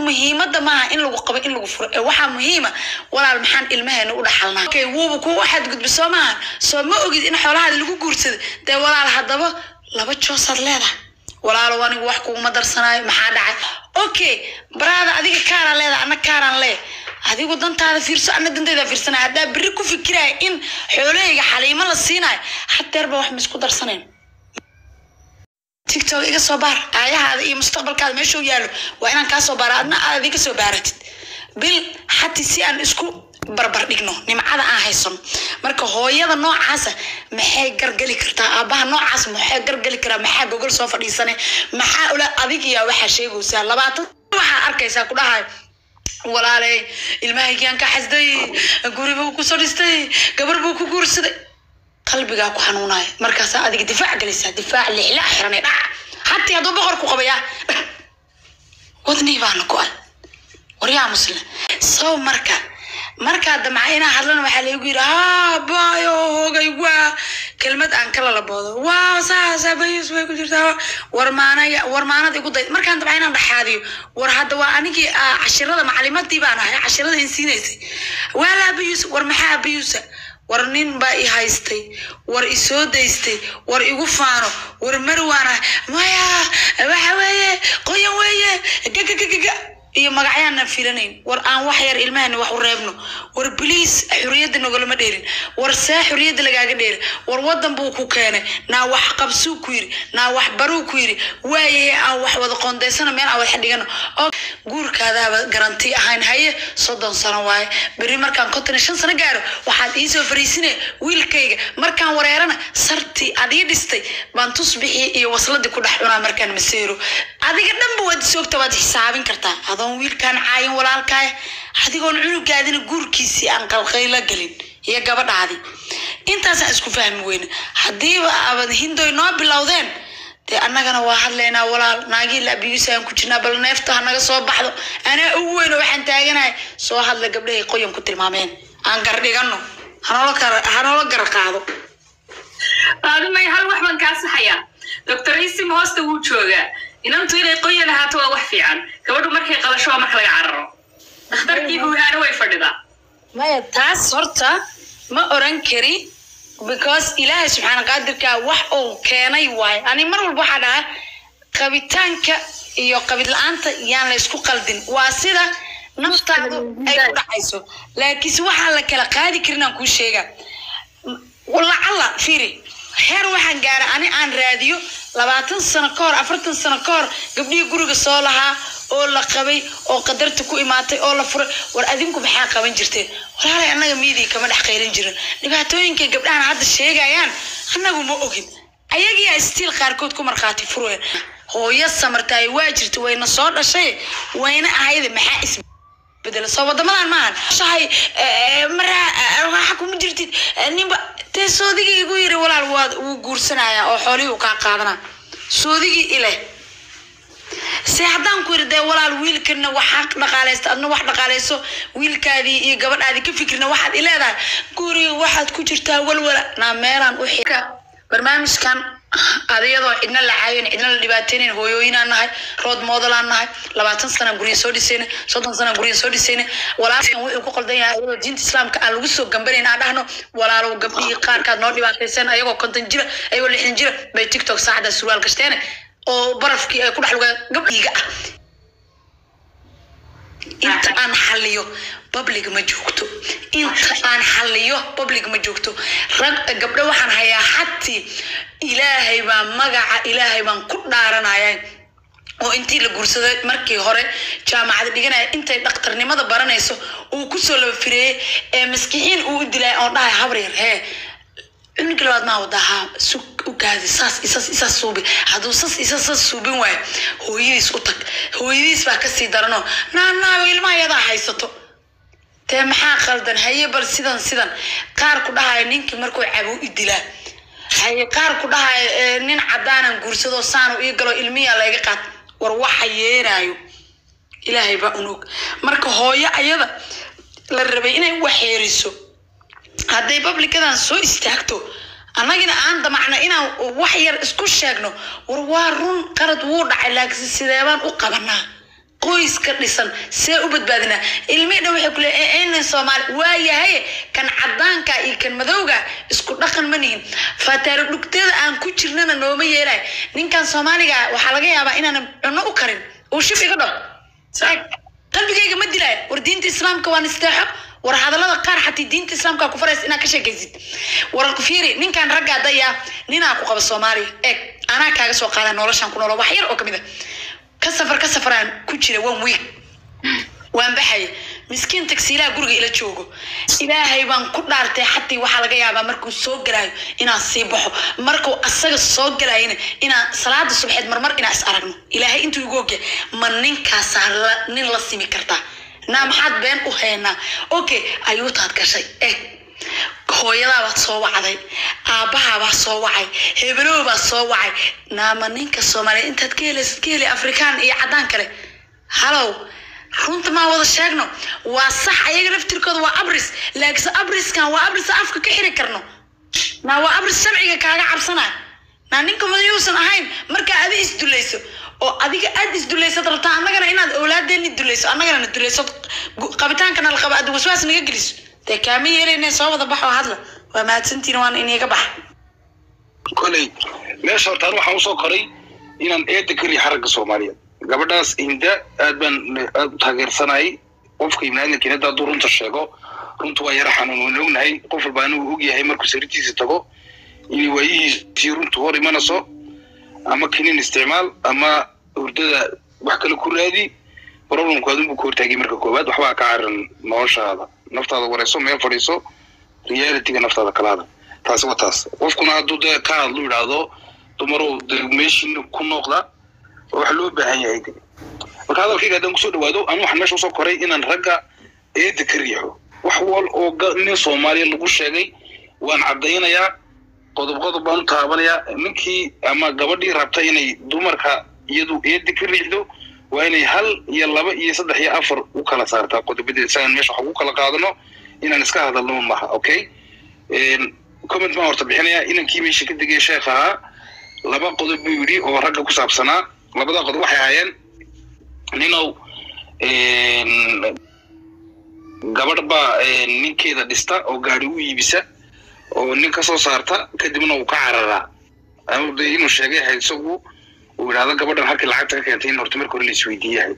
muhiimada maaha in lagu qabo in lagu furo ee waxaa muhiima walaal maxaan ilmaheena u dhaxalnaa okay wuuba kugu xadgudbi soo maahan soo ma ogid in xoolahaada lagu guursado dee walaal haddaba laba joosaad leedahay walaalo anigu wax kuguma darsanaayo maxaa dhacay okay baraada adiga kaaraan leedahay anna kaaraan lee adigu dantaada fiirso anna dantayda fiirsanay haddaa berri ku fikiraya in xoolahayga xaliimo la siinayo hadeerba wax ma isku darsanayn tiktok iga soo baar aayahaada iyo mustaqbalkaada meeshuu yaallo waa inaan kaa soo baara adna aad iga soo baaratid bil xati si aan isku barbar dhigno nimcada aan haysano marka hooyada noocaasa maxay gargali kartaa aabaha noocaas maxay gargali karaa maxaa gogol soo fadhiisane maxaa ula adig iyaa waxaa sheegaysaa labaatan waxaa arkaysaa ku dhahayo walaaley ilmahaygiaan ka xasday guri buu kusoo dhistay gabar buu ku guursaday qalbigaa ku xanuunaya markaasaa adiga difaac galaysaa difaac lixlaa xiranay dhac hatii hadduu boqor ku qabaya wadnii baana go-an waryaa muslim sow marka markaa damca inaa hadlana waxaa laygu yidhi haa baayo hoogay waa kelmad aan kala laboodo waa saasa bayus way ku jirtaa war maanaya war maanad igu day markaan damca inaan dhaxaadiyo war hadda waa anigii ah, cashirada macalimadii baan ahay cashirada insiinaysay waa laa bayus war maxaa bayusa war nin baa i haystay war i soo daystay war igu faano war marwaana maya waxa weeye qoyan weeye gagagagaga iyo magacyaanan filanayn war aan wax yar ilmahana wax u reebno war biliis xuriyadda nogolama dheerin war see xuriyadda lagaaga dheeri war wadan buu ku keenay naa wax qabsuu ku yiri naa wax baruu ku yiri waayahe aan wax wada qoondaysano meel aan wada dhigano oo guurkaadaaba garanti ahayn haye soddon sano waaye beri markaan konton iyo shan sano gaaro waxaad iisoo fariisine wiilkayga markaan wareerana sartii aad ii dhistay baan tusbixii iyo wasladii ku dhex cunaa markaan maseero adiga dhanba waad isoogta waad xisaabin kartaa adoon wiilkaan caayin walaalkaaya adigoon cunugaadina guurkiisii aan qalqayla gelin iyo gabadhaadi intaasaan isku fahmi weyne haddiiba abad hindoy noo bilowdeen dee annagana waa hadlaynaa walaal naagii laabiyuusa aan ku jirnaa bal neefta ha naga soo baxdo anaa ugu weyn oo waxaan taaganahay soo hadla gabdhahay qoyan ku tilmaameen aan gardhigano hanoola kar hanoola gar qaado aadimay hal wax baan kaa saxayaa doctor isim hoosta wuu joogaa inantu inay qoyan ahaato waa wax fiican gabadhu markay qalasho waa marka laga cararo dhakhtarkii buuhaana way fadhidaa maya taas horta ma oran kari because ilaahay subxaana qaadirkaa wax uu keenay waaye ani mar walba waxaa dhaha qabitaanka iyo qabid la-aanta yaan la isku qaldin waa sida naftaadu ay ku dhacayso laakiinse waxaan la kala qaadi karin aan kuu sheega lacalla firi heer waxaan gaara ani aan raadiyo labaatan sano ka hor afartan sano ka hor gabdhihii guriga soo lahaa oo la qabay oo qadarta ku imaatay oo la furay war adinku maxaa qaban jirteen walaalay annaga miidii kama dhex qayrin jirin dhibaatooyinkay gabdhahan hadda sheegayaan annagu ma ogin ayagiyaa stiil qaarkood ku markhaati fureen hooyo samartaay waa jirta wayna soo dhashay wayna ahayde maxaa is bedela soo wadamadan maahan shahay maraa waxa kuma jirtid eh, ninba dee soodigii igu yiri walaal waa wuu guursanayaa oo xoolihii uu kaa qaadanaa soodigii ileh se haddaan ku yiri dee walaal wiilkana waxaa dhaqaalaysta adna wax dhaqaalayso wiilkaadii iyo gabadhaadii ka fikirna waxaad ileedahay guriga waxaad ku jirtaa walwala naa meelaan u xika barnaamijkan adiyadoo cidna la caayin cidna la dhibaateynayn hooyooyinaan nahay rood moodalaan nahay labaatan sana gurya soo dhisayna soddon sana gurya soo dhisayna walaalkan wuxuu ku qaldan yahay ayadoo diinta islaamka aan lagu soo gambanayn aan dhahno walaalow gabdhihii qaarkaad noo dhibaataysan ayagoo konton jira ayagoo lixdan jira bay tiktok saacada surwaal gashteen oo barafkii ay ku dhex lugaan gabdhiiga ah inta aan xaliyo public ma joogto inta aan xaliyo public ma joogto rag gabdho waxaan hayaa xatii ilaahay baa magaca ilaahay baan ku dhaaranaya oo intii la guursaday markii hore jaamacada dhiganaya intay dhakhtarnimada baranayso uu kusoo laba fireeyey ee maskixiin uu u dilay oon dhahay habar yar hee cunuga labaad maa wadahaa sug u gaadi saas isas isas suubi hadduu sas isas sas suubin waayo hooyadiis u tag hooyadiis baa kasii darano naanaago ilmaha yadaa haysato dee maxaa qaldan haye bal sidan sidan qaar ku dhahaya ninkii markuu cabuu i dilaa haye qaar ku dhahaya "Eh, nin cadaanan guursado saanu ii galo ilmiya layga qaat war waxa yeeraayo ilaahay baa unog marka hooyo ayada la rabay inay waxeeriso hadday bablikadan soo istaagto annagina aan damacno inaan wax yar isku sheegno war waa run qalad wuu dhacay laakiin sideebaan u qabanaa qoyska dhisan see u badbaadinaa ilmihii dhan waxay kule nin soomaali waa yahay kan cadaanka iyo kan madowga isku dhaqan ma nihin fataaro dhugteeda aan ku jirnana nooma yeelay ninkan soomaaliga ah waxaa laga yaabaa inaanan cunno u karin uu shib iga dhao qalbigayga ma dilaayo war diinta islaamka waan isteexo war hadallada qaar xatii diinta islaamka ku faraysa inaad ka sheekaysid war fiiri ninkan ragga daya ninaa ku qaba soomaaliya eeg anaa kaaga soo qaada noloshan ku noolo wax yar oo kamid a ka safar ka safaraan ku jira one week waan baxaya miskiin tagsiilaha guriga ila joogo ilaahay baan ku dhaartay xatii waxaa laga yaabaa markuu soo galaayo inaan sii baxo markuu asaga soo galaayana inaan salaada subxeed marmar inaan is aragno ilaahay intuu igu ogya ma ninkaasaa la nin la simi kartaa naa maxaad been u haynaa okay ayuutaad gashay eh hooyadaabaad soo wacday aabbahaabaa soo wacay hebelowbaa soo wacay naama ninka soomaaliya intaad ka helaysid ka heli afrikaan iyo caddaan kale halow runta maa wada sheegno waa sax ayaga laftirkooda waa abris laakiinse abriskan waa abris afka ka xiri karno naa waa abris sharciga kaaga cabsanay naa ninka madayuusan ahayn markaa adi isdulayso oo adiga aad isdulaysad rabtaa annagana inaad awlaadeeni dulayso annagana na dulayso gu- qabitaankana la qaba aad waswaas naga geliso dee kaama yeelayne soo wada bax oo hadla waa mahadsantiin waan iniga bax koley meesha hortaan waxaan usoo koray inaan eeda ka riixa ragga soomaaliyeed gabadhaas hinda aad baan aad u taageersanayay qofka ibnaadinkiina hadda hadduu runta sheego runta waa yara xanuun waan ognahay qof walba anigu ogyahay markuu sariirtiisa tago inay waayihiisii runtu hor imanayso ama kinin isticmaal ama hurdada wax kale ku raadi problemku adunbu ka hortaagay marka koowaad waxbaa ka carin noloshaada naftaada wareyso meel fadhiiso realityga naftaada kalaada taasi waa taas qofkuna hadduu dee ka hadlu yidhaahdo dumarow dee meeshiina ku nooqda wax loo baahan yahay de marka hadalkayga haddaan kusoo dhawaado anu waxaan meesha usoo koray inaan ragga eeda ka riixo wax wal oo ga- nin soomaaliya lagu sheegay waan caddaynayaa qodob qodob baan u taabanayaa ninkii ama gabadhii rabta inay dumarka iyadu eeda ka riixdo waa inay hal iyo laba iyo saddex iyo afar u kala saartaa qodobadeeda si aan meesha wax ugu kala qaadano inaan iska hadalno maha okay Een, comment baan horta bixinayaa inankii meesha ka degay sheekh ahaa laba qodob buu yidhi oo ragga ku saabsanaa labada qodob waxay ahaayeen ninow een, gabadh baa een, ninkeeda dhista oo gaari u iibisa oo nin ka soo saarta kadibna uu ka cararaa ama de inuu sheegay ahayd isagu uu yidhahdo gabadhan halkii lacagta ka keentay in horta marka hore la isweydiiyahay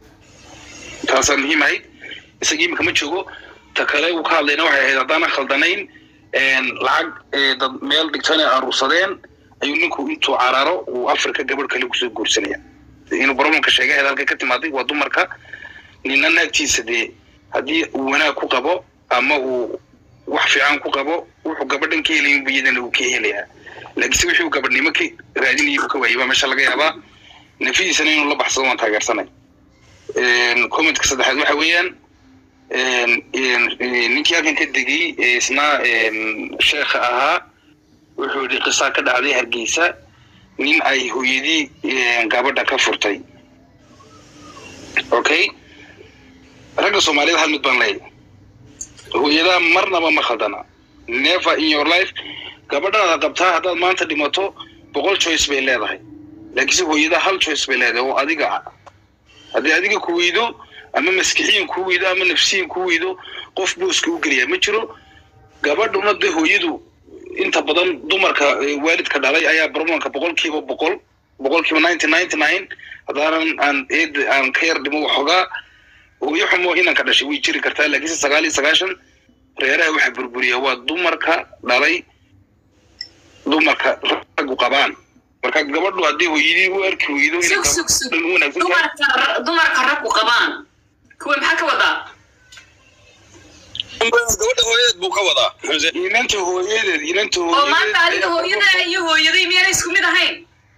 taasaa muhiim ahayd isaga imika ma joogo ta kale uu ka hadlayna waxay ahayd haddaanan khaldanayn een, lacag ee, dad meel dhigtana aruursadeen ayuu ninku intuu cararo uu afrika gabadh kale kusoo guursanaya inuu problemka sheegay ahayd halkay ka timaaday waa dumarka nina naagtiisa dee haddii uu wanaag ku qabo ama uu wax fiican ku qabo wuxuu gabadhan ka helayin bu iyadana uu ka helayaa laakiinse wixii uu gabadhnimo ka raadinayay uu ka waayay baa meesha laga yaabaa nafidiisana inuu la baxsado waan taageersanay Een, commentka saddexaad waxa weeyaan een, een, een, ninkii halkan ka degay ee isna een, sheekha ahaa wuxuu yidhi qisaa ka dhacday hargeysa nin ay hooyadii een, gabadha ka furtay okay ragga soomaaliyeed hal mid baan leeyahay hooyadaa marnaba ma khaldana never in your life gabadhaada qabtaa haddaad maanta dhimato boqol choice bay leedahay laakiinse hooyadaa hal choice bay leedahay oo adiga ah haddii adiga ku weydo ama maskixiyan ku weydo ama nafsiyan ku weydo qof booska u geliyaa ma jiro gabadhuna de hooyadu inta badan dumarka eh, waalidka dhalay ayaa problemka boqolkiiba boqol boqolkiiba ninety ninety nine haddaanan aan eed aan ka yar dhimo waxoogaa hooyo xumo inanka dhashay way jiri kartaa laakiinse sagaal iyo sagaashan reeraha waxa burburiya waa dumarka dhalay dumarka raggu qabaan marka gabadhu haddii hooyadii u arki weydo inay sug sug sug gabadhan u wanaagsan tahay dumarka dumarka raggu qabaan kuwa maxaa ka wadaa gabadha hooyadeed buu ka wadaa xamse inanta hooyadeed inanta oo maanta adiga hooyadeed hooyada iyo hooyaday miyaana isku mid ahayn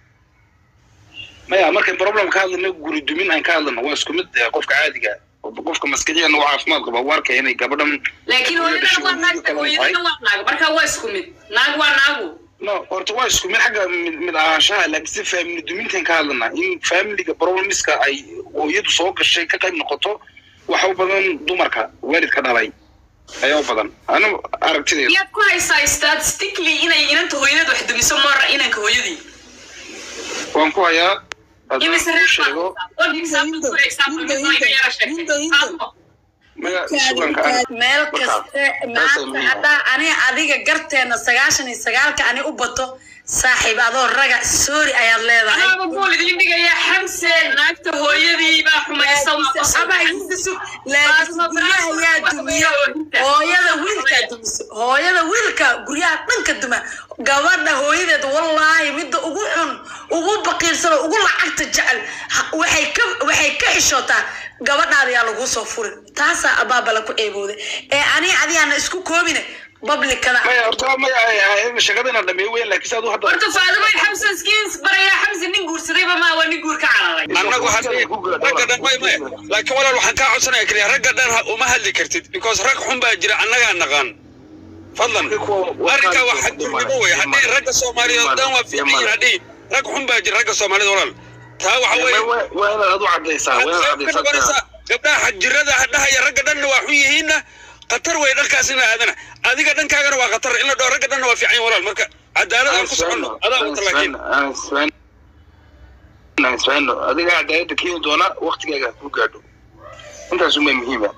maya markayn problem ka hadlano guri dumin aan ka hadlano waa isku mid eh, qofka caadiga qofka maskixiyan waa caafimaad qaba u arkaya inay gabadhan laakiin hooyadana waa naag hooyadana waa naag marka waa isku mid naag waa naagu no horta waa isku mid xagga mid mid ahaanshaha laakiin si family dumintan ka hadlana in familiga problemiska ay hooyadu soo gashay ka qayb noqoto waxa u badan dumarka waalidka dhalay ayaa u badan ana aragtideeda miyaad ku haysaa statistically inay inanta hooyadeed wax dumiso mara inanka hooyadii waan ku hayaa haddaan imise kuu reer sheego baa one example two example mid waa iga yara sheegtay Faadmo, maya suganka aniga meel Marka, kaste taasay maanta muhiim haddaa ani adiga garteena sagaashan iyo sagaalka ani u bato saaxiib adoo raga sorry ayaad leedahay anaaba bool idin dhigayaa xamse naagta hooyadii baa xumaysa waa qosol. Aba inta sug laakiin guryaha yaa dumiya hooyada wiilkaa dumiso hooyada wiilka guryaha dhanka duma gabadha hooyadeed wallaahi midda ugu xun ugu baqiirsan oo ugu lacagta jecel ha- waxay ka waxay ka xishootaa gabadhaada yaa lagu soo furin taasaa abaabala ku eebooday ee ani adigaana isku koobine bablikada maya horta maya shaqada inaan dhameeyo weyn laakiin saad u hadda horta faadimo xamse skins barayaa xamse nin guursadayba maa waa nin guur ka cararay annagu hadii ragga dhan may may laakiin walaal waxaan kaa codsanaya keliya ragga dhan ha- uma hadli kartid because rag xun baa jira annagaa naqaan fadlan arrinkaa waa xadgudnimo wey haddii ragga soomaaliyeed dhan waa fiican yihiin haddii rag xun baa jira ragga soomaalida walaal taa waxa weeye waa inaad adu cadaysaa waa inaad waxaad ka noqonaysaa cadaysaa gabdhaha xajirada hadhahaya ragga dhanna waa xun yihiinna khatar wey dhankaas in la aadana adiga dhankaagana waa khatar in la dhaho ragga dhanna waa fiican yihin walaal marka cadaalad aan ku soconno adaa wata laakiin isfaano adiga cadaalada keeni doona waktigaaga ku gaadho intaas uma muhiima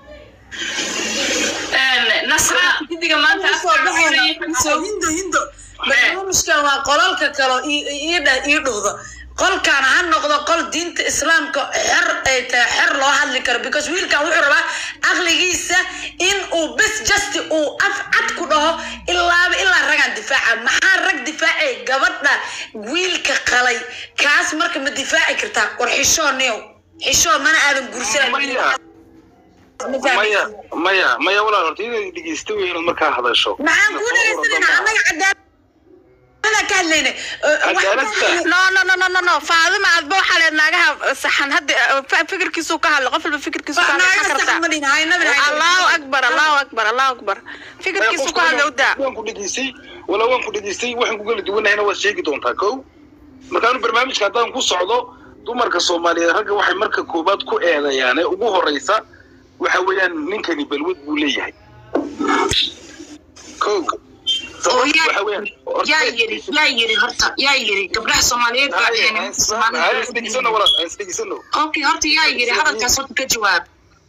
nasra gidiga maanta soo baxayna hindo hindo barnaamijkan waa qolalka kale ii dhahdo qolkan ha noqdo qol diinta islaamka xer ay tahay xer loo hadli karo because wiilkan wuxuu rabaa aqligiisa in uu bes justi uu af cad ku dhaho ilaaba ilaa ragaan difaaca maxaa rag difaacay gabadha wiilka qalay kaas marka ma difaaci kartaa war xishoo niyow xishoo mana aadan gursanayn maya maya maya walaal horta inaad dhegeysta wey inaad markaa hadasho maxaan kuu dhegeysanayna annaga cadaalada ka hadlayna Cadaaladda. no no no no no no faadima adba waxaa leed naagaha saxan hadda fa- fikirkiisu ka hadlo qof walba fikirkiisu ka hadlo maxaa kartaa allahu akbar allahu akbar allahu akbar fikirkiisu ka hadlo udaa waan ku dhegeystay walaa waan ku dhegeystay waxaan ku kala duwanahayna waad sheegi doontaa kow markaanu barnaamijka haddaan ku socdo dumarka soomaaliyeed ragga waxay marka koobaad ku eedayaan ee ugu horeysa waxa weeyaan ninkani balwad buu leeyahay kow Oo yaa- waxa weeyaan yaa yiri yaa yiri horta yaa yiri gabdhaha soomaaliyeed baa dhaheen isdhegeysano walaal aan isdhegeysano okay horta yaa yiri hadalkaas horta ka jawaab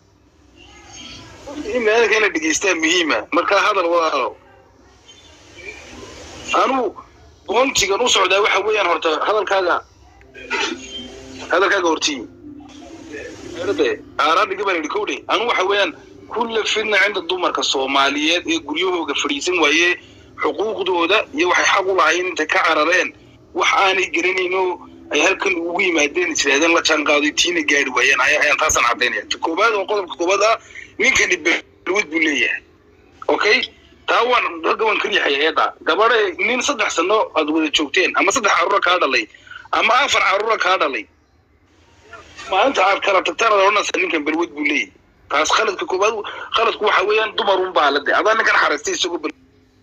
in maadanka inaad dhegeystaa muhiima markaa hadal walaalo anugu boontigan u socdaa waxa weeyaan horta hadalkaaga hadalkaaga hortii de aaraadhiga baan idhi kowdhe anu waxa weeyaan kulla fidna cinda dumarka soomaaliyeed ee guryahooga fadhiisan waaye xuquuqdooda iyo waxay xaq u lahayn intay ka carareen wax aanay garanayno ay halkan ugu yimaadeen israadeen la jaanqaaday tiina gaari waayeen ay- ayaan taasaan caddaynaya ta koobaad oo qodobka koobaad ah ninkani balwad buu leeyahay okay taa waan ragga waan ka riixaya eeda gabadha nin saddex sano aad wada joogteen ama saddex caruura kaa dhalay ama afar caruura kaa dhalay maalinta aad kala tagtaan aad odhanaysaa ninkan balwad buu leeyahay taas khaladka koobaad khaladku waxa weeyaan dumarun baa la de adaa ninkan xaraystay isagoo bal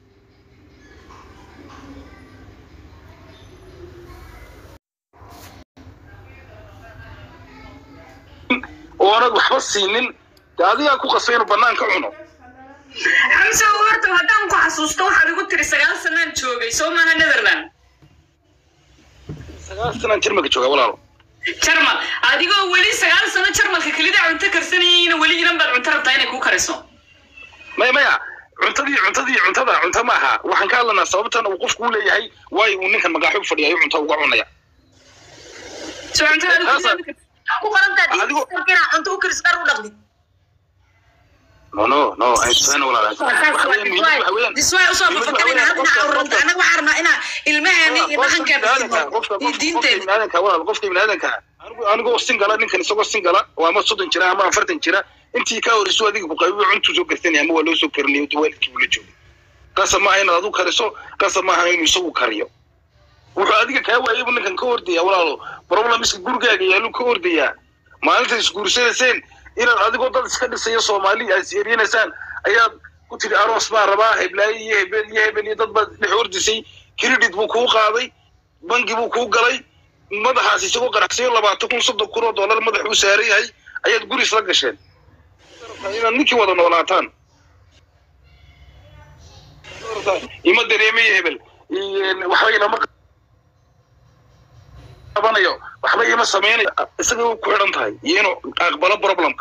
oonad waxba siinin de adigaa ku qasbay inuu bannaan ka cuno xamse horta haddaan ku xasuusto waxaad igu tiri sagaal sanaan joogay soo maaha netherland sagaal sanaan jirmaka jooga walaalo jarmal adigoo weli sagaal sano jarmalka kelida cunto karsanayayna weli inan baad cunto rabtaa inay kuu kariso maya maya cuntadii cuntadii cuntada cunto ma aha waxaan ka hadlanaa sababtan uu qofku u leeyahay waayo uu ninkan magaaxu fadhiyayo cunto uga cunaya soo cuntada Taasa- ku qorantaa Adigo- diinta inaa cunto u karis dhar u dhaqdid no no no aysan walaal waxa weeyaan muhiimadu waxa weeyaan diswaay usoo fafakarina hadda inaa ururta anaga waxaa rabnaa inaa ilmaheeni iyo dhaqankeena iyo diinteena biniaadanka walaal qofka biniaadanka anigu anigoo singala ninkan isagoo singala waa ama soddon jira ama afartan jira intii ka horeyso adiga kuqabibo cuntuu soo garsanaya ama waa loo soo karinayo de waalidkii buu la joogay qasab maaha inaad adu kariso qasab maaha inuu isagu kariyo wuxuu adiga kaa waayay buu ninkan ka ordaya walaalo problemiska gurigaaga yaaluu ka ordayaa maalinta isguursanayseen inaad adigoo dad iska dhisayo soomaali aad is-eryanaysaan ayaad ku tiri aroos baa rabaa heblaayo iyo hebel iyo hebel iyo dad baad dhex ordisay credit buu kuu qaaday bangi buu kuu galay madaxaas isagoo qaraxsayo labaatan kun soddon kun oo dollar madax uu saaran yahay ayaad guri isla gasheen inaad ninkii wada noolaataan ima dareemayo hebel waxba ilama qabanayo waxba ima sameynayo isaga u ku xidhan tahay iyo inuu aqbalo problemka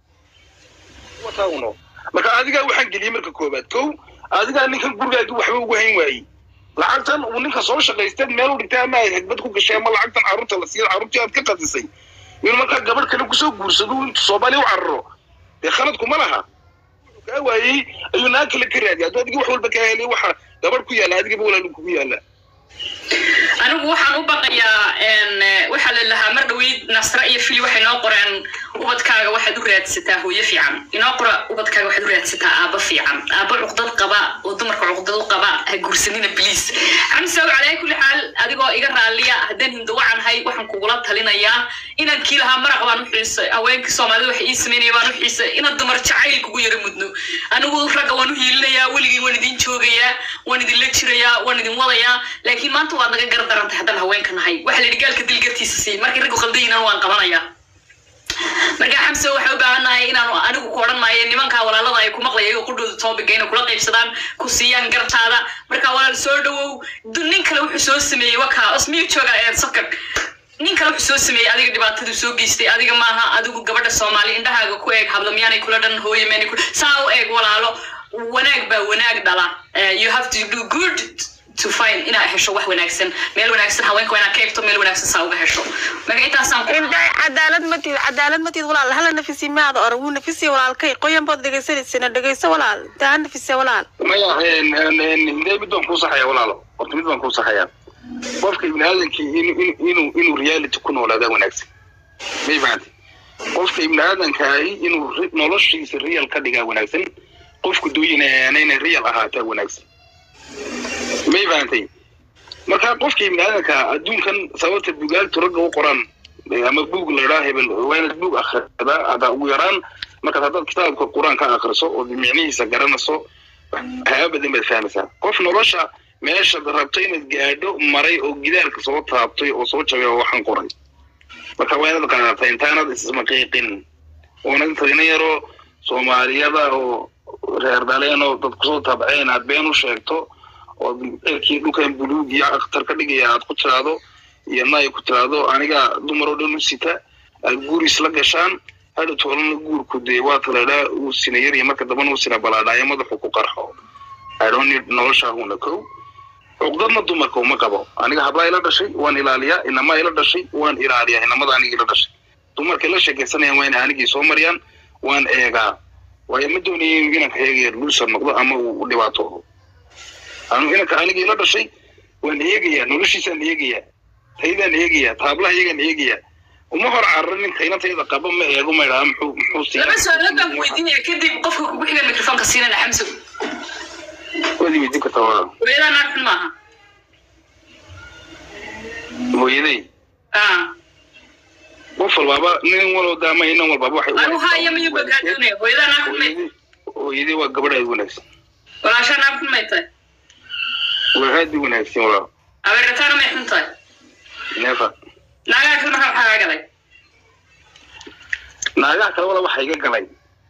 wataa uno marka adigaa waxaan geliyey marka koobaad kow adigaa ninkan gurigaagi waxba ugu hayn waayey lacagtan uu ninka soo shaqaystay meel u dhigtay ama ay hagbad ku gashay ama lacagtan carruurta la siiya carruurtii aad ka qadisay inuu markaa gabadh kale kusoo guursado intu soomaaliya u cararo dee khaladku ma laha kaa waayey ayuu naag kale ka raadiya hadduu adiga wax walba kaa helay waxa gabadh ku yaalla adigaba walaalin kugu yaalla anigu waxaan u baqayaa waxaa la lahaa mar dhaweyd nasra iyo fili waxay noo qoreen ubadkaaga waxaad u raadsataa hooyo fiican inoo qora ubadkaaga waxaad u raadsataa aabba fiican aabba cuqdad qaba oo dumarka cuqdad u qaba ha guursanina bliis xamsaw calaa kulli xaal adigoo iga raalliya haddaan hindawacanhay waxaan kugula talinayaa inaan kii lahaa maraq baan u xiisay haweenkii soomaalida waxa ii sameynaya baan u xiisay inaan dumar jacayl kugu yara mudno anigu ragga waan u hiilinayaa weligii waan idin joogayaa waan idinla jirayaa waan idin wadayaa laakiin maanta waad naga gardarantay haddaan haweenka nahay waxa la yidhi gaalka dilgartiisa sii markii raggu qaldayinan waan qabanayaa marka xamse waxay u baahannahay inaanu anigu ku odhan maayo nimankaa walaalada ay ku maqlaya iyagoo qudhooda toobiga inay kula qaybsadaan ku siiyaan gartaada marka walaal soo dhawow nin kale wuxuu soo sameeyey wakaa osmiyu jooga sokar nin kale wuxuu soo sameeyey adiga dhibaatadu soo geystay adiga maaha adigu gabadha soomaali indhahaaga ku eeg hablamyaanay kula dhan hooye meenay ku saa u eeg walaalo wanaag baa wanaag dhala you have to do good to find inaad hesho wax wanaagsan meel wanaagsan haweenka waa inaad ka eegto meel wanaagsan saa uga hesho marka intaasaan ku indhay cadaalad ma tihid cadaalad ma tihid walaal hala nafisi maada ora wuu nafisiya walaalkay qoyan baad dhegaysanaysana dhegayso walaal taa nafisiya walaal maya hindee mid baan kuu saxaya walaalo horta mid baan kuu saxayaa qofka ibni aadankii inuu inuu reality ku noolaadaa wanaagsan may fahanti qofka ibni aadankaahi inuu noloshiisa real ka dhigaa wanaagsan qofku dooyinayana inay real ahaataa wanaagsan may fahantay marka qofka ibni aadanka adduunkan sababta bugaaltu ragga u qoran ama buug ladhaa hebel waa inaad buug akhridaa hadda ugu yaraan markaad haddaad kitaabka qur-aan ka akhriso oo micnihiisa garanayso waxyaaba badan baad fahmaysaa qof nolosha meeshaad rabto inaad gaadho maray oo gidaarka soo taabtay oo soo jabay oo waxaan qoray marka waa inaad qaadataa intaanad ismaqiiqin oonad tagna yaroo soomaaliyada oo reer dhaleen oo dad kusoo tabceen aad been u sheegto oo ceelkii dhulkan buluug iyo akhtar ka dhigaya aad ku tiraahdo iyo naay ku tiraahdo aniga dumar oo dhan u sita aad guur isla gashaan hadha toolana guurku dee waa taladhaa uu sina yar iyo marka dambana uu sina balaadhaayo madaxu ku qarxo idonid noloshaahuna kow cuqdadna dumarka uma qabo aniga hablaa ila dhashay waan ilaaliyaa inamaa ila dhashay waan ilaaliyaa inamada aniga ila dhashay dumarkay la sheekaysanayaan waa inay anigii soo mariyaan waan eegaa waayo ma doonaya inanka eegaya luusa noqdo ama uu dhibaatoodo anu inanka aniga ila dhashay waan eegayaa noloshiisaan eegayaa taydaan eegayaa taablaha iyagaan eegayaa uma hor cararin ninka inantayda qaba ma eego ma idhaha muxuu muxuu laba siiyaa su-aalood baan ku weydiinaya kadib qofka kugu xiga mikrofoonka siinana xamso waad weydiin kartaa waa hooyadaa naag xun maaha hooyaday ah qof walbaaba nin walba ama inan walbaaba waxay u anigu haya mayuu bagaa doonaya hooyadaa naag xun may hooyaday hooyaday waa gabadh aad u wanaagsan walaashaa naag xun may tahay waa aad u wanaagsan walaal abeerataana may xun tahay neefa naagaha kale markaa maxaa kaa galay naagaha kale wala waxa iga galay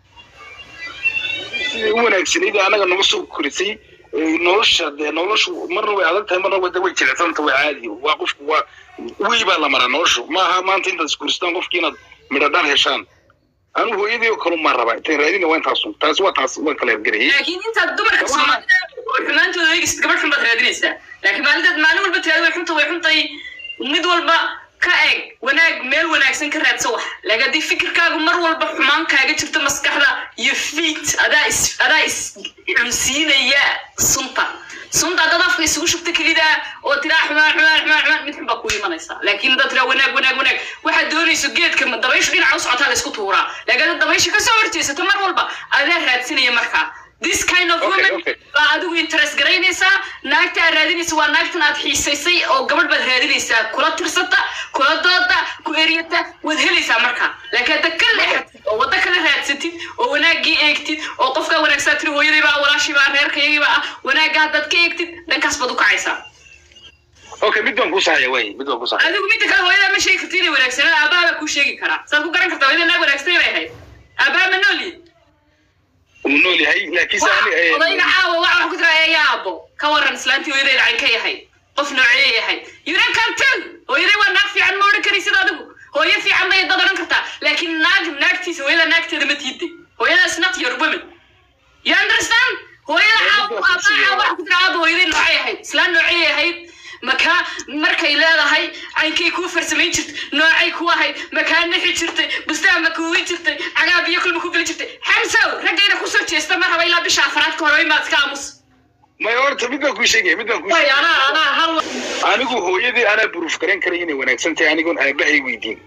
sidai u wanaagsanayd anaga nama soo korisay ee nolosha dee noloshu marna way adag tahay marna wada way jilicsanta waa caadi waa qofku waa wey baa la maraa noloshu maaha maanta intaad iskuristaan qofki inaad midho dhar heshaan anu hooyadii oo kale maa rabaa intaan raadina waa intaasun taasi waa taas waan kala ergarayay laakiin intaad dumarka soomaalida xumaantooda eegist gabadh xun baad raadinaysaa laakiin maalintaad maalin walba tiraada way xunta way xuntay mid walba ka eeg wanaag meel wanaagsan ka raadsa wax laakiin haddii fikirkaagu mar walba xumaan kaaga jirto maskaxda iyo fiit adaa is adaa is cunsiinaya sunta sunta haddaad afka isugu shubta kelida oo tiraa xumaan xumaan xumaan xumaan mid xun baa kuu imanaysaa laakiin haddaad tiraa wanaag wanaag wanaag waxaad doonayso geedka dabayshu dhinaca u socotaa la isku tuuraa laakiin haddaad dabaysha kasoo horjeesato mar walba adaa raadsinaya markaa this kind of Okay, woman okay. baa adigu interest garaynaysaa naagta aad raadinaysa waa naagtan aad xiisaysay oo gabadh baad raadinaysaa kula tirsata kula dooda ku eryata waad helaysaa marka laakiin hadda ka leexatid oo waddo kala raadsatid oo wanaaggii eegtid oo qofkaa wanaagsaa tiri hooyadiibaa walaashiibaa reerkaygiibaa ah wanaagga haddaad ka eegtid dhankaas baad u kacaysaa okay mid baan ku saxaya waay mid baan ku saxaya adigu midda kale hooyadaa ma sheegi karti inay wanaagsanaa aabaha baa kuu sheegi karaa saad ku garan kartaa hooyada naag wanaagsanay bay ahayd aabaha ma nooli uu nool yahay laakiin se ani odayga caawa waxa wax ku tira eeya aabo ka waran islaantii hooyadeeda cayn ka yahay qof noocee yahay yuran kantel hooyaday waa naag fiican ma odhan karaysid adigu hooyo fiican bay dad odhan kartaa laakiin naag naagtiisa hooyada naagteeda ma tiiday hooyadaas not your woman you understand hooyada caabu aabaa wax ku tira aaba hooyaday noocay ahayd islaan noocay ahayd makaa markay leedahay caynkay kuu farsamayn jirtay noocay ku ahayd makaa nixi jirtay bustaan ma kuugi jirtay cagaa biyo kulma ku geli jirtay xamsow raggayna kusoo jeesta ma raba ilaa bisha afaraad ka hore imaad ka aamus maya horta mid baan kuu sheegaya mid baan kuu way anaa anaa hal anigu hooyadii anaa buruuf garan karay inay wanaagsan tahay anigoon aabahay weydiin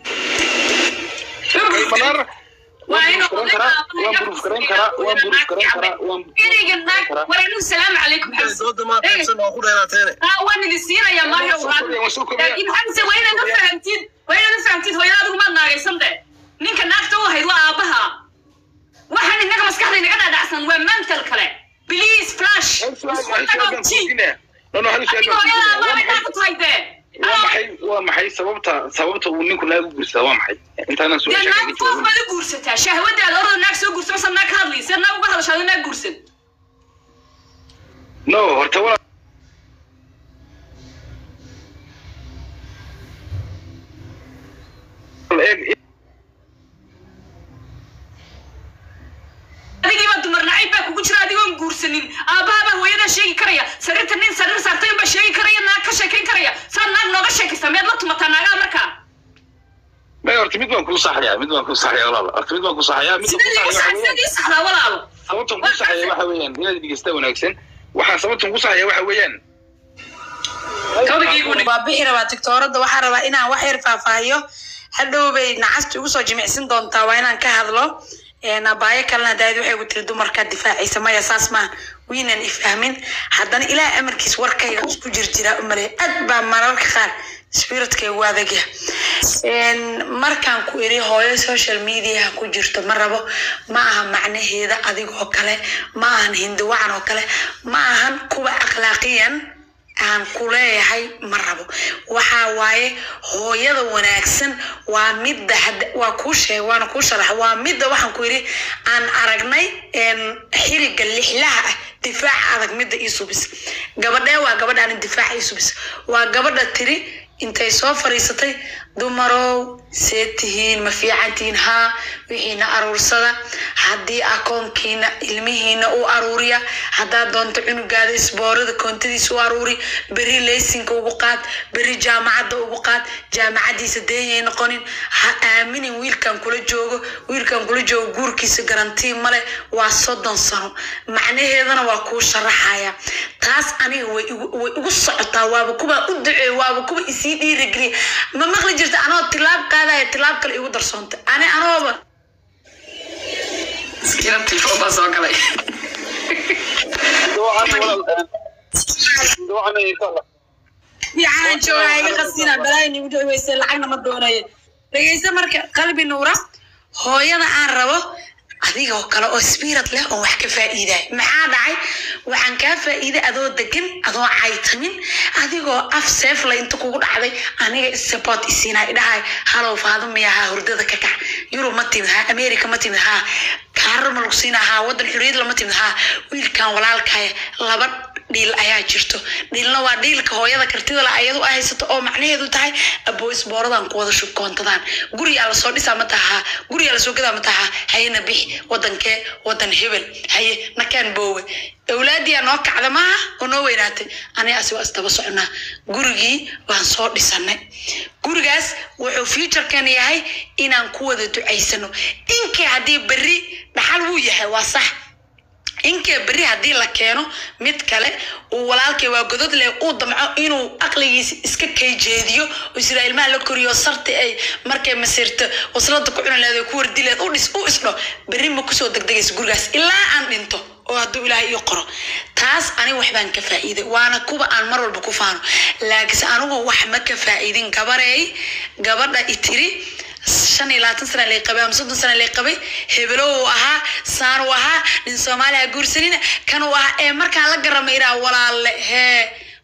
manaar waa inuu waan buruuf garan karaa waan buruuf garan karaa waan ereyga naag war anigu salaamu calaykum xamse dooda maa qaybsan oo ku dheeraateene haa waan idin siinayaa mario laakiin xamse waa inaad u fahamtid waa inaad u fahamtid hooyada adigu maad naagaysan de ninka naagta u ahayd waa aabaha waxaan inaga maskaxda inaga dhaadhacsan waa mental kale please flash no no hal adiga hooyada aabaha inaa ku tahay dee waa maxay waa maxay sababta sababta uu ninku naagu guursadaa waa maxay intaanan soo dee sheegay naag foof baad u guursataa shahwadaada orada naag soo guursa masa naag ka hadlaysa naag uga hadashaado naag guursan no horta waa eeg adigiiba dumar nacayb baa kugu jira adigoon guursanin aabbahabaa hooyadaa sheegi karaya sariirta nin sariir saartay unbaa sheegi karaya naag ka sheekayn karaya saad naag nooga sheekaysa miyaad la tumataa naagaha markaa may horta mid baan kuu saxayaa mid baan kuu saxayaa walaal horta mid baan kuu saxayaa mid sidee baan kuu saxayaa waxa weeyaan sidii saxdaa walaalo sababtan kuu saxayaa waxa weeyaan inaad dhegeysta wanaagsan waxaan sababtan kuu saxayaa waxa weeyaan kabagiigu waa bixi rabaa tiktoorada waxaa rabaa inaan wax yar faahfaahiyo hadhow bay nacasta igu soo jimicsin doontaa waa inaan ka hadlo abaayo kalena daad waxay gu tiri dumarkaa difaacaysa maya saas maan wiinan ifahmin haddana ilaah amarkiis warkayga isku jirjiraa u malay aad baa mararka qaar spiritkaygu adagya markaan ku iri hooyo social mediaha ku jirto ma rabo ma aha macnaheeda adigoo kale ma ahan hindiwacan oo kale ma ahan kuwa akhlaaqiyan aan ku leeyahay ma rabo waxaa waaye hooyada wanaagsan waa midda hadda- waa kuu sheeg waana kuu sharax waa midda waxaan ku yidhi aan aragnay een, xiriga lixlaha ah difaaca adag midda ii subis gabadhee waa gabadhaan difaaca ii subis waa gabadha tiri intay soo fariisatay dumarow see tihiin ma fiican tihiin haa wixiina aruursada haddii akoonkiina ilmihiina u aruuriya haddaad doonto cunugaada isboorada koontadiisa u aruuri beri leysinka ugu qaad beri jaamacadda ugu qaad jaamacaddiisa deeyay noqonin ha aaminin wiilkan kula joogo wiilkan kula joogo guurkiisa garantii male waa soddon sano macnaheedana waa kuu sharaxaya taas aniga way igu- way igu socotaa waaba kuba u duceey waaba kuba isii dhiirigeliya ma maqli jirta anoo tilaab qaadaya tilaab kale igu darsoonta ani anooba iskiina telefoon baa soo galay fiicanaan joogaa iga qasina balaayin igu dhaweysa lacagna ma doonayo dhegeysa marka qalbi nuura hooyada aan rabo adigoo kale oo spirit leh oo wax ka faa'iiday maxaa dhacay waxaan kaa faa'iiday adoo degan adoo caytamin adigoo af seefla inta kugu dhacday aniga support isiinaa idhahay halow faadumaya haa hurdada ka kac yurub ma timid haa america ma timid haa kaarar ma lagu siinaa haa waddan xuriyad lama timid haa wiilkan walaalkaya laba dhiil ayaa jirto dhiilna waa dhiilka hooyada kartida la ayadu ay haysato oo macnaheedu tahay abo isbooradan ku wada shubkoontadaan guriyaa lasoo dhisaa ma tahaa guriyaa lasoo gadaa ma tahaa hayena bixi wadankee wadan hebel haye nakaan boowe awlaadiyaa noo kacda maaha oo noo weynaatay aniga asi waa isdaba soconaa gurigii waan soo dhisanay gurigaas wuxuu futurekan yahay inaan ku wada ducaysano inkii haddii berri dhaxal wuu yahay waa sax inkee berri haddii la keeno mid kale uu walaalkay waa godod leh uu damco inuu aqligiisa iska kayjeediyo oo israa ilmaha la koriyo sarti ay markay masiirto waslada ku cuni leed ku wardi leed u dhis u isdho berri ma kusoo degdegaysa gurigaas ilaa aan dhinto oo hadduu ilaahay ii qoro taas aniga wax baan ka faa'iiday waana kuwa aan mar walba ku faano laakiinse anigu wax ma ka faa'iidin gabareey gabadha itiri shan iyo labaatan sana lay qabay ama soddon sana lay qabay hebelo uu ahaa saan uu ahaa nin soomaaliya guursanina kan uu ahaa ee markaan la garama iraa walaalle hee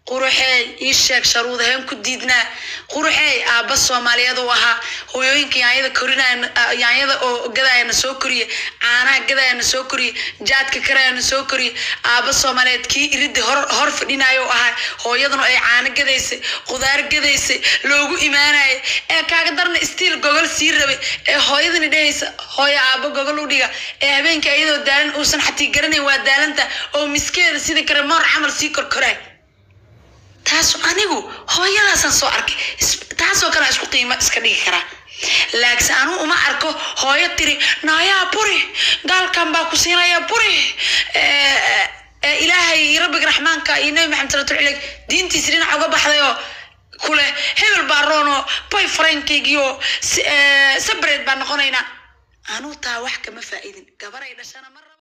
quruxeey ii sheeg sharuudaheen ku diidnaa quruxeey aabba soomaaliyeed uu ahaa hooyooyinka yaanyada korinaya yaanyada oo gadayana soo koriye caanaha gadayana soo koriye jaadka karayana soo koriye aabba soomaaliyeed kii iridda hor hor fadhinayo u ahaa hooyaduna ay caano gadaysay qudaar gadaysay loogu imaanayay ee kaaga darna stiil gogol sii rabay ee hooyadani dhehaysa hooyo aabba gogol u dhiga ee habeenka iyadoo daalan uusan xatii garanayn waa daalanta oo miskeeda sidii kale moor camal sii korkoraay taas anigu hooyadaasaan soo arkay Is- taasoo kale aan isku qiimo iska dhigi karaa laakse anuu uma arko hooyo tiri naayaa buri gaalkan baa ku siinaya buri Eh, eh, ilaahay rabbiga raxmaanka iyo nabi maxamed salatul cilayh diintiisa dhinac uga baxday oo kule hebel baa roono boy frankeygiyo sabreed baan noqonaynaa anuu taa wax kama faa'iidin gabaray dhashana mar